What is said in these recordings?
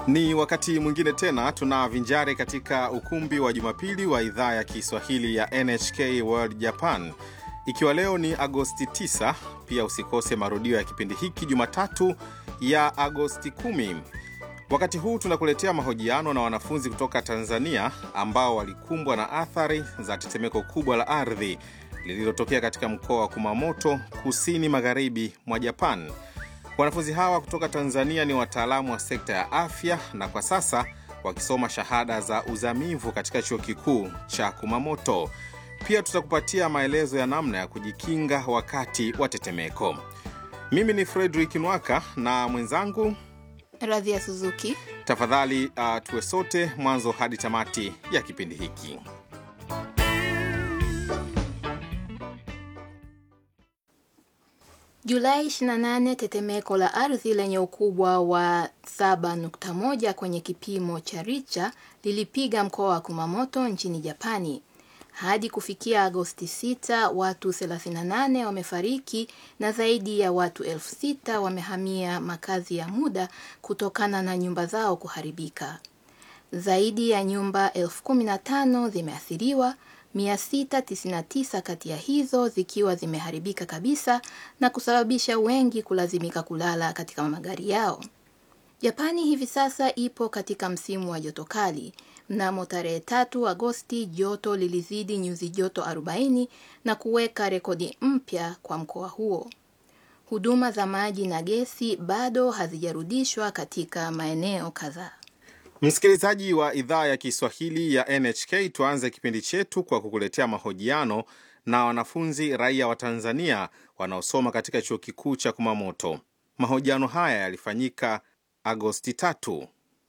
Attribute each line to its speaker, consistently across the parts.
Speaker 1: Ni wakati mwingine tena tunavinjari katika ukumbi wa Jumapili wa idhaa ya Kiswahili ya NHK World Japan, ikiwa leo ni Agosti 9. Pia usikose marudio ya kipindi hiki Jumatatu ya Agosti 10. Wakati huu tunakuletea mahojiano na wanafunzi kutoka Tanzania ambao walikumbwa na athari za tetemeko kubwa la ardhi lililotokea katika mkoa wa Kumamoto, kusini magharibi mwa Japan. Wanafunzi hawa kutoka Tanzania ni wataalamu wa sekta ya afya na kwa sasa wakisoma shahada za uzamivu katika chuo kikuu cha Kumamoto. Pia tutakupatia maelezo ya namna ya kujikinga wakati wa tetemeko. Mimi ni Frederick Nwaka na mwenzangu
Speaker 2: Radhia Suzuki.
Speaker 1: Tafadhali uh, tuwe sote mwanzo hadi tamati ya kipindi hiki.
Speaker 2: Julai 28, tetemeko la ardhi lenye ukubwa wa 7.1 kwenye kipimo cha Richter lilipiga mkoa wa Kumamoto nchini Japani. Hadi kufikia Agosti 6, watu 38 wamefariki na zaidi ya watu elfu sita wamehamia makazi ya muda kutokana na nyumba zao kuharibika. Zaidi ya nyumba elfu kumi na tano zimeathiriwa, 699 kati ya hizo zikiwa zimeharibika kabisa na kusababisha wengi kulazimika kulala katika magari yao. Japani hivi sasa ipo katika msimu wa joto kali. Mnamo tarehe tatu Agosti joto lilizidi nyuzi joto 40 na kuweka rekodi mpya kwa mkoa huo. Huduma za maji na gesi bado hazijarudishwa katika maeneo kadhaa.
Speaker 1: Msikilizaji wa idhaa ya Kiswahili ya NHK, tuanze kipindi chetu kwa kukuletea mahojiano na wanafunzi raia wa Tanzania wanaosoma katika chuo kikuu cha Kumamoto. Mahojiano haya yalifanyika Agosti tatu.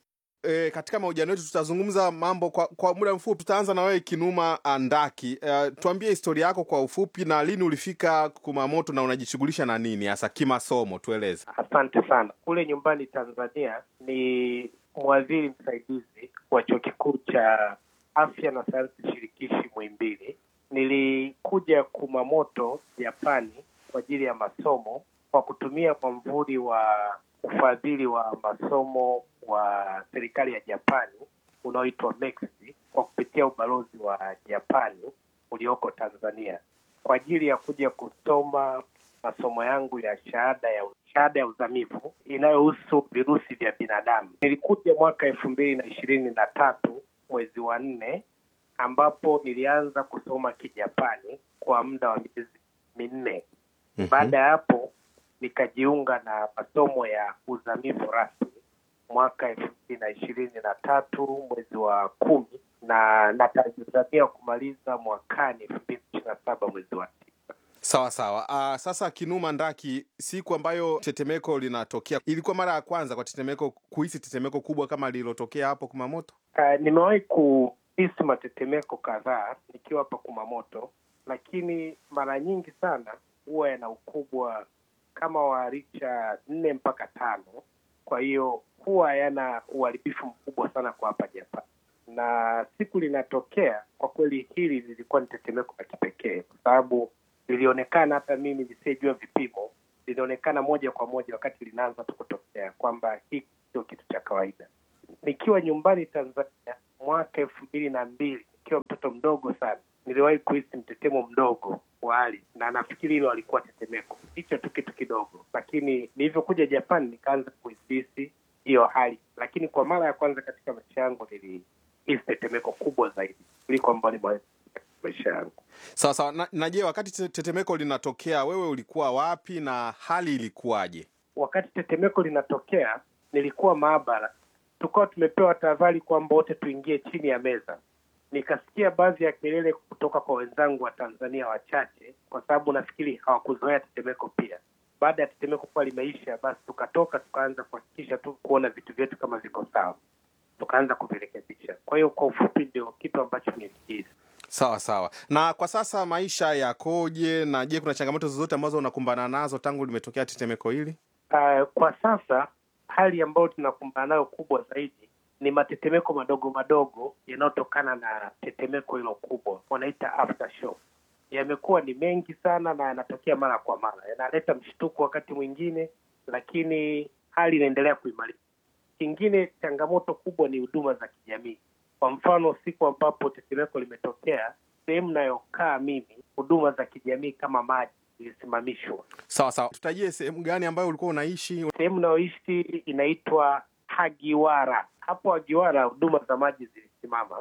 Speaker 1: E, katika mahojiano yetu tutazungumza mambo kwa, kwa muda mfupi. Tutaanza na wewe Kinuma Andaki. E, tuambie historia yako kwa ufupi na lini ulifika Kumamoto na unajishughulisha na nini hasa kimasomo, tueleze.
Speaker 3: Asante sana. Kule nyumbani Tanzania ni mwadhiri msaidizi wa chuo kikuu cha afya na sayansi shirikishi Muhimbili. Nilikuja Kumamoto Japani kwa ajili ya masomo kwa kutumia mwamvuli wa ufadhili wa masomo wa serikali ya Japani unaoitwa MEXI kwa kupitia ubalozi wa Japani ulioko Tanzania kwa ajili ya kuja kusoma masomo yangu ya shahada ya shahada ya uzamivu inayohusu virusi vya binadamu. Nilikuja mwaka elfu mbili na ishirini na tatu mwezi wa nne, ambapo nilianza kusoma Kijapani kwa muda wa miezi minne.
Speaker 1: Mhm.
Speaker 3: Baada ya hapo nikajiunga na masomo ya uzamivu rasmi mwaka elfu mbili na ishirini na tatu mwezi wa kumi na natazamia kumaliza mwakani elfu mbili ishirini na saba mwezi wa tisa.
Speaker 1: Sawa sawa. Uh, sasa Kinuma Ndaki, siku ambayo tetemeko linatokea, ilikuwa mara ya kwanza kwa tetemeko kuhisi tetemeko kubwa kama lililotokea hapo Kumamoto?
Speaker 3: Uh, nimewahi kuhisi matetemeko kadhaa nikiwa hapa Kumamoto, lakini mara nyingi sana huwa yana ukubwa kama wa richa nne mpaka tano. Kwa hiyo huwa yana uharibifu mkubwa sana kwa hapa Japan, na siku linatokea, kwa kweli hili lilikuwa ni tetemeko la kipekee kwa sababu lilionekana, hata mimi nisiyejua vipimo, lilionekana moja kwa moja wakati linaanza tu kutokea kwamba hii sio kitu cha kawaida nikiwa nyumbani Tanzania mwaka elfu mbili na mbili nikiwa mtoto mdogo sana, niliwahi kuhisi mtetemo mdogo wa ardhi, na nafikiri hilo alikuwa tetemeko, hicho tu kitu kidogo. Lakini nilivyokuja Japan nikaanza kuhisi hiyo hali, lakini kwa mara ya kwanza katika maisha yangu nilihisi tetemeko kubwa zaidi kuliko ambalo nimewahi kuhisi katika maisha yangu.
Speaker 1: Sawa sawa. Na, na je, wakati te- tetemeko linatokea wewe ulikuwa wapi na hali ilikuwaje?
Speaker 3: wakati tetemeko linatokea nilikuwa maabara, tukawa tumepewa tahadhari kwamba wote tuingie chini ya meza. Nikasikia baadhi ya kelele kutoka kwa wenzangu wa Tanzania wachache, kwa sababu nafikiri hawakuzoea tetemeko pia. Baada ya tetemeko kuwa limeisha, basi tukatoka tukaanza kuhakikisha tu kuona vitu vyetu kama viko sawa, tukaanza kuvirekebisha. Kwa hiyo kwa ufupi, ndio kitu ambacho nilikihisi.
Speaker 1: Sawa sawa. Na kwa sasa maisha yakoje? Na je, kuna changamoto zozote ambazo unakumbana nazo tangu limetokea tetemeko hili?
Speaker 3: Uh, kwa sasa hali ambayo tunakumbana nayo kubwa zaidi ni matetemeko madogo madogo yanayotokana na tetemeko hilo kubwa, wanaita aftershock. Yamekuwa ni mengi sana na yanatokea mara kwa mara, yanaleta mshtuko wakati mwingine, lakini hali inaendelea kuimarika. Kingine, changamoto kubwa ni huduma za kijamii. Kwa mfano, siku ambapo tetemeko limetokea, sehemu nayokaa mimi, huduma za kijamii kama maji zilisimamishwa.
Speaker 1: Sawa sawa, tutajie sehemu gani ambayo ulikuwa unaishi?
Speaker 3: Sehemu nayoishi inaitwa Hagiwara. Hapo Hagiwara huduma za maji zilisimama,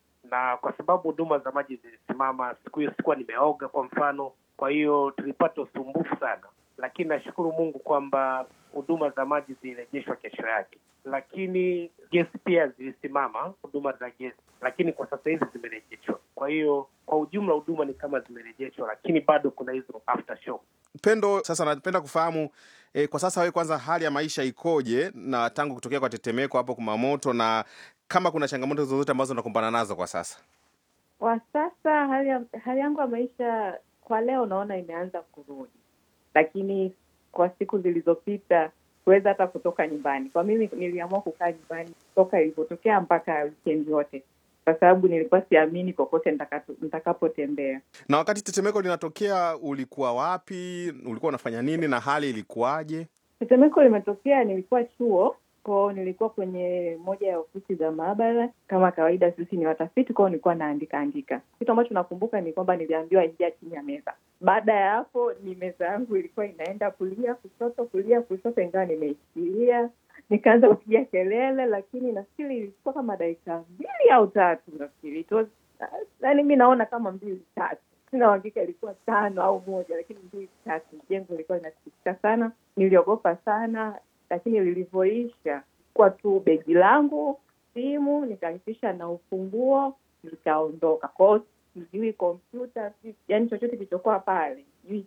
Speaker 3: na kwa sababu huduma za maji zilisimama, siku hiyo sikuwa nimeoga kwa mfano, kwa hiyo tulipata usumbufu sana, lakini nashukuru Mungu kwamba huduma za maji zilirejeshwa kesho yake. Lakini gesi pia zilisimama, huduma za gesi, lakini kwa sasa hivi zimerejeshwa. Kwa hiyo kwa ujumla huduma ni kama zimerejeshwa, lakini bado kuna hizo aftershock.
Speaker 1: Pendo, sasa napenda kufahamu eh, kwa sasa wewe kwanza hali ya maisha ikoje, na tangu kutokea kwa tetemeko hapo Kumamoto, na kama kuna changamoto zozote ambazo unakumbana nazo kwa sasa?
Speaker 4: Kwa sasa hali, ya, hali yangu ya maisha kwa leo naona imeanza kurudi, lakini kwa siku zilizopita kuweza hata kutoka nyumbani. Kwa mimi niliamua kukaa nyumbani toka ilivyotokea mpaka weekend yote, kwa sababu nilikuwa siamini kokote nitakapotembea.
Speaker 1: Na wakati tetemeko linatokea, ulikuwa wapi? Ulikuwa unafanya nini na hali ilikuwaje?
Speaker 4: Tetemeko limetokea, nilikuwa chuo kwao, nilikuwa kwenye moja ya ofisi za maabara. Kama kawaida, sisi ni watafiti kwao, nilikuwa naandika andika. Kitu ambacho nakumbuka ni kwamba niliambiwa ingia chini ya meza. Baada ya hapo, ni meza yangu ilikuwa inaenda kulia kushoto, kulia kushoto, ingawa nimeishikilia. Nikaanza kupiga kelele, lakini nafikiri ilikuwa kama dakika mbili au tatu, nafikiri yaani mi naona kama mbili tatu, sina uhakika ilikuwa tano au moja, lakini mbili tatu. Jengo ilikuwa inatikisika sana, niliogopa sana lakini lilivyoisha kwa tu begi langu, simu, nikahakikisha na ufunguo, nikaondoka. Kwao sijui kompyuta, yaani chochote kilichokuwa pale, sijui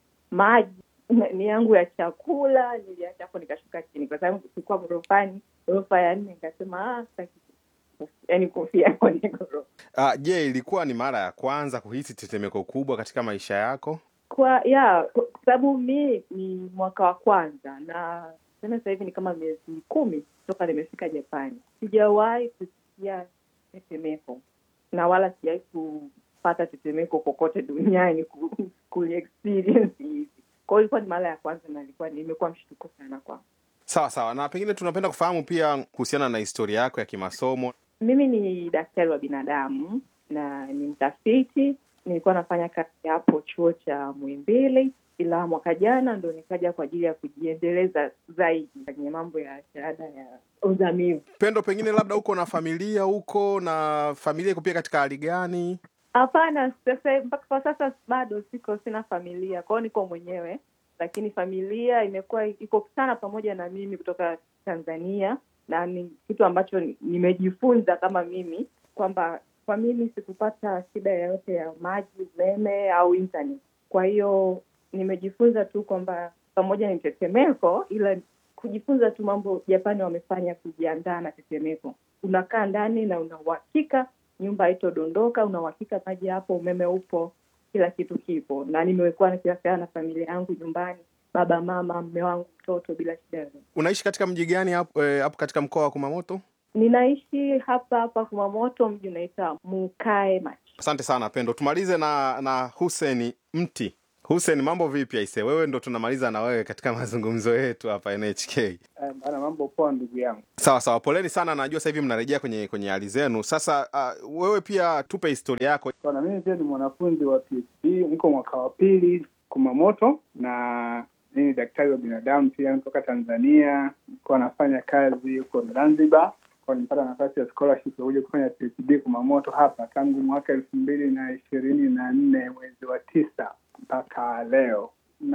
Speaker 4: maji ni yangu ya chakula, niliacha hapo, nikashuka chini kwa sababu tulikuwa ghorofani, ghorofa ya nne. Nikasema ah, sitaki yaani kufia kwenye ghorofa.
Speaker 1: Ah, je, ilikuwa ni mara ya kwanza kuhisi tetemeko kubwa katika maisha yako?
Speaker 4: Kwa ya kwa sababu mi ni mwaka wa kwanza na tena sasa hivi ni kama miezi kumi toka nimefika Japani. Sijawahi kusikia tetemeko na wala sijawahi kupata tetemeko kokote duniani ku, ku experience hivi. Kwa hiyo ilikuwa ni mara ya kwanza na ilikuwa nimekuwa mshtuko sana kwa
Speaker 1: Sawa sawa, na pengine tunapenda kufahamu pia kuhusiana na historia yako ya kimasomo.
Speaker 4: mimi ni daktari wa binadamu na ni mtafiti. Nilikuwa nafanya kazi hapo chuo cha Muhimbili, ila mwaka jana ndo nikaja kwa ajili ya kujiendeleza zaidi kwenye mambo ya shahada ya uzamivu.
Speaker 1: Pendo, pengine labda uko na familia huko, na familia iko pia katika hali gani?
Speaker 4: Hapana, sasa mpaka kwa sasa bado siko, sina familia, kwao niko mwenyewe, lakini familia imekuwa iko sana pamoja na mimi kutoka Tanzania, na ni kitu ambacho nimejifunza kama mimi kwamba kwa mimi sikupata shida yoyote ya maji, umeme au internet. Kwa hiyo nimejifunza tu kwamba pamoja ni tetemeko, ila kujifunza tu mambo Japani wamefanya kujiandaa na tetemeko. Unakaa ndani na una uhakika nyumba haitodondoka, una uhakika maji hapo, umeme upo, kila kitu kipo, na nimekuwa nikiwasiliana na familia yangu nyumbani, baba, mama, mme wangu, mtoto, bila shida yoyote.
Speaker 1: Unaishi katika mji gani hapo eh, hapo katika mkoa wa Kumamoto?
Speaker 4: Ninaishi hapa hapa Kumamoto, mji unaitwa Mukae Machi.
Speaker 1: Asante sana Pendo. Tumalize na na Hussein Mti. Hussein, mambo vipi aise? Wewe ndo tunamaliza na wewe katika mazungumzo yetu hapa NHK.
Speaker 5: Bana, mambo poa ndugu yangu.
Speaker 1: Sawa sawa, poleni sana. Najua sasa hivi mnarejea kwenye kwenye hali zenu. Sasa uh, wewe pia tupe historia yako.
Speaker 5: Bana, mimi pia ni mwanafunzi wa PhD, niko mwaka wa pili Kumamoto, na mimi ni daktari wa binadamu pia, kutoka Tanzania. Nilikuwa nafanya kazi huko Zanzibar, kwa nilipata nafasi ya scholarship ya kuja kufanya PhD Kumamoto hapa tangu mwaka elfu mbili na ishirini na nne mwezi wa tisa mpaka leo.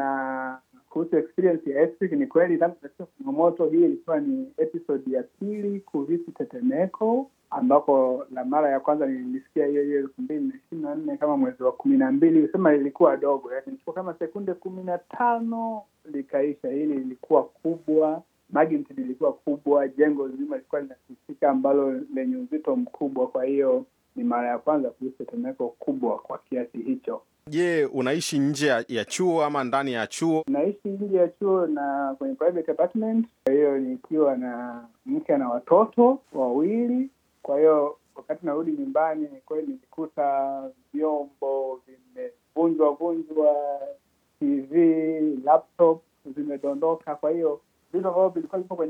Speaker 5: Na kuhusu experience ya earthquake, ni kweli tangu katika Kumamoto, hii ilikuwa ni episode ya pili kuhisi tetemeko, ambapo la mara ya kwanza nilisikia hiyo hiyo elfu mbili na ishirini na nne kama mwezi wa kumi na mbili usema lilikuwa dogo, yaani ilikuwa kama sekunde kumi na tano likaisha. Hili lilikuwa kubwa, magnitude ilikuwa kubwa, jengo zima lilikuwa linatikisika ambalo lenye uzito mkubwa. Kwa hiyo ni mara ya kwanza kuhisi tetemeko kubwa kwa kiasi hicho.
Speaker 1: Je, unaishi nje ya, ya chuo ama ndani ya chuo?
Speaker 5: Naishi nje ya chuo na kwenye private apartment, kwa hiyo nikiwa na mke na watoto wawili. Kwa hiyo wakati narudi nyumbani, ni kweli nilikuta vyombo vimevunjwa vunjwa, TV, laptop zimedondoka. Kwa hiyo vitu ambavyo vilikuwa vipo kwenye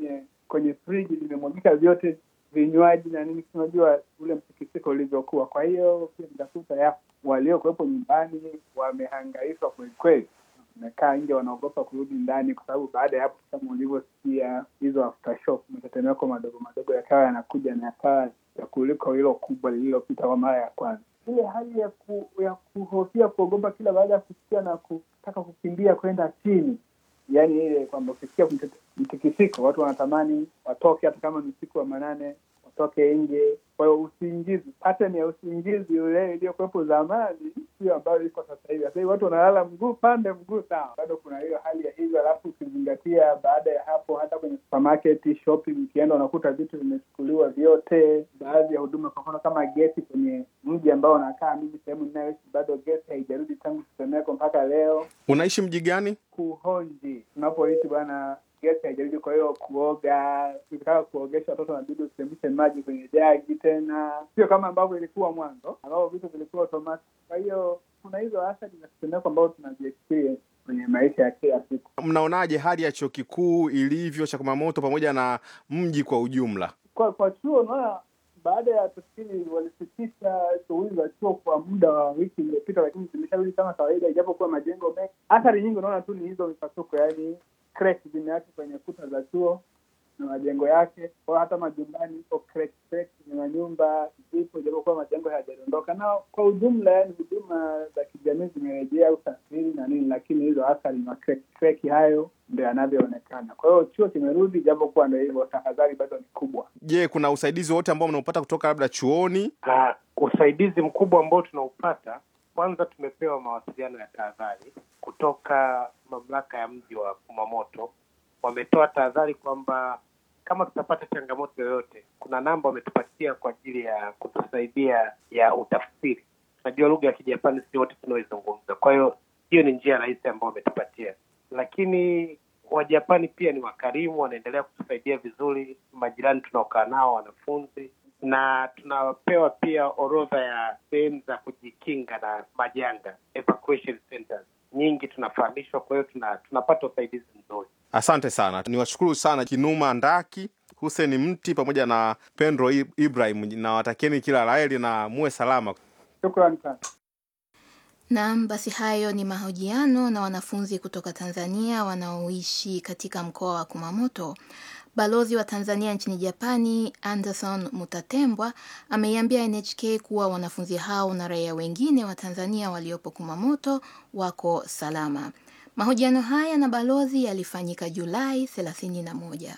Speaker 5: kwenye friji limemwagika vyote vinywaji na nini, unajua ule mtikisiko ulivyokuwa. Kwa hiyo pia nitakuta ya waliokuwepo nyumbani wamehangaishwa kwelikweli, wamekaa nje, wanaogopa kurudi ndani, kwa sababu baada ya hapo, kama ulivyosikia, hizo aftershock, matetemeko madogo madogo yakawa yanakuja na yakawa ya kuliko hilo kubwa lililopita kwa mara ya kwanza. Ile hali ya ku, ya kuhofia, kuogopa kila baada ya kusikia na kutaka kukimbia kwenda chini yaani ile kwamba ukisikia mtikisiko watu wanatamani watoke, hata kama ni usiku wa manane watoke nje. Kwa hiyo usingizi, pattern ya usingizi ule iliyokuwepo zamani sio ambayo iko sasa hivi. Sasa hivi watu wanalala mguu pande mguu sawa, bado kuna hiyo hali ya hivyo. Alafu ukizingatia baada ya hapo, hata kwenye supermarket shopping, ukienda unakuta vitu vimechukuliwa vyote. Baadhi ya huduma, kwa mfano kama gesi, kwenye mji ambao unakaa mimi, sehemu ninayoishi, bado gesi haijarudi tangu tetemeko mpaka leo.
Speaker 1: Unaishi mji gani?
Speaker 5: Kuhonji tunapoishi bwana, gesi haijarudi. Kwa hiyo kuoga, ukitaka kuogesha watoto nabidi usichemshe maji kwenye jagi tena, sio kama ambavyo ilikuwa mwanzo, ambapo vitu vilikuwa automatic. Kwa hiyo kuna hizo athari za tetemeko ambazo tunaziexperience kwenye maisha ya kila siku.
Speaker 1: Mnaonaje hali ya chuo kikuu ilivyo cha Kumamoto pamoja na mji kwa ujumla?
Speaker 5: Kwa kwa chuo, unaona baada ya tufikiri walisitisha shughuli za chuo kwa muda wa wiki iliyopita, lakini zimesharudi kama kawaida, ijapokuwa majengo mengi. Athari nyingi unaona tu ni hizo mipasuko, yaani cracks zimeachwa kwenye kuta za chuo na majengo yake. Kwa hata majumbani iko crack crack kwenye manyumba zipo, ijapokuwa majengo hayajadondoka. Na kwa ujumla, yaani huduma za kijamii zimerejea, usafiri na nini, lakini hizo athari na crack crack hayo ndio yanavyoonekana. Kwa hiyo chuo kimerudi, ijapokuwa ndio hivyo, tahadhari bado ni kubwa.
Speaker 1: Je, kuna usaidizi wote ambao mnaupata kutoka labda chuoni?
Speaker 3: Uh, usaidizi mkubwa ambao tunaupata, kwanza tumepewa mawasiliano ya tahadhari kutoka mamlaka ya mji wa Kumamoto. Wametoa tahadhari kwamba kama tutapata changamoto yoyote, kuna namba wametupatia kwa ajili ya kutusaidia ya utafsiri. Tunajua lugha ya Kijapani si wote tunaoizungumza, kwa hiyo hiyo ni njia rahisi ambayo wametupatia, lakini Wajapani pia ni wakarimu, wanaendelea kutusaidia vizuri. Majirani tunaokaa nao, wanafunzi, na tunapewa pia orodha ya sehemu za kujikinga na majanga, evacuation centers nyingi tunafahamishwa. Kwa hiyo tuna, tunapata usaidizi mzuri.
Speaker 1: Asante sana, niwashukuru sana Kinuma Ndaki, Hussein Mti pamoja na Pendro Ibrahim, na watakieni kila laheri na muwe salama.
Speaker 5: Shukrani sana.
Speaker 2: Naam, basi hayo ni mahojiano na wanafunzi kutoka Tanzania wanaoishi katika mkoa wa Kumamoto. Balozi wa Tanzania nchini Japani Anderson Mutatembwa ameiambia NHK kuwa wanafunzi hao na raia wengine wa Tanzania waliopo Kumamoto wako salama. Mahojiano haya na balozi yalifanyika Julai 31.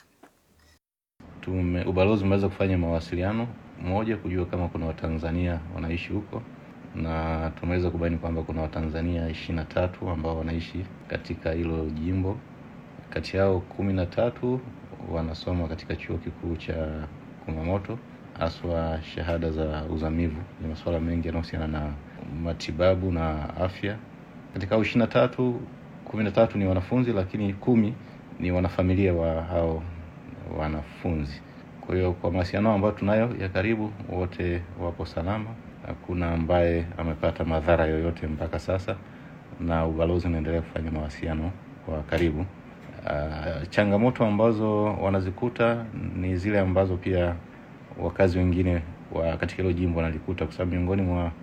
Speaker 6: Tume, ubalozi umeweza kufanya mawasiliano moja kujua kama kuna Watanzania wanaishi huko na tumeweza kubaini kwamba kuna Watanzania ishirini na tatu ambao wanaishi katika hilo jimbo. Kati yao kumi na tatu wanasoma katika chuo kikuu cha Kumamoto, haswa shahada za uzamivu. Ni masuala mengi yanayohusiana na matibabu na afya. Katika hao ishirini na tatu, kumi na tatu ni wanafunzi, lakini kumi ni wanafamilia wa hao wanafunzi. Kwa hiyo kwa mawasiliano ambayo tunayo ya karibu, wote wapo salama, hakuna ambaye amepata madhara yoyote mpaka sasa, na ubalozi unaendelea kufanya mawasiliano kwa karibu. Uh, changamoto ambazo wanazikuta ni zile ambazo pia wakazi wengine wa katika hilo jimbo wanalikuta, kwa sababu miongoni mwa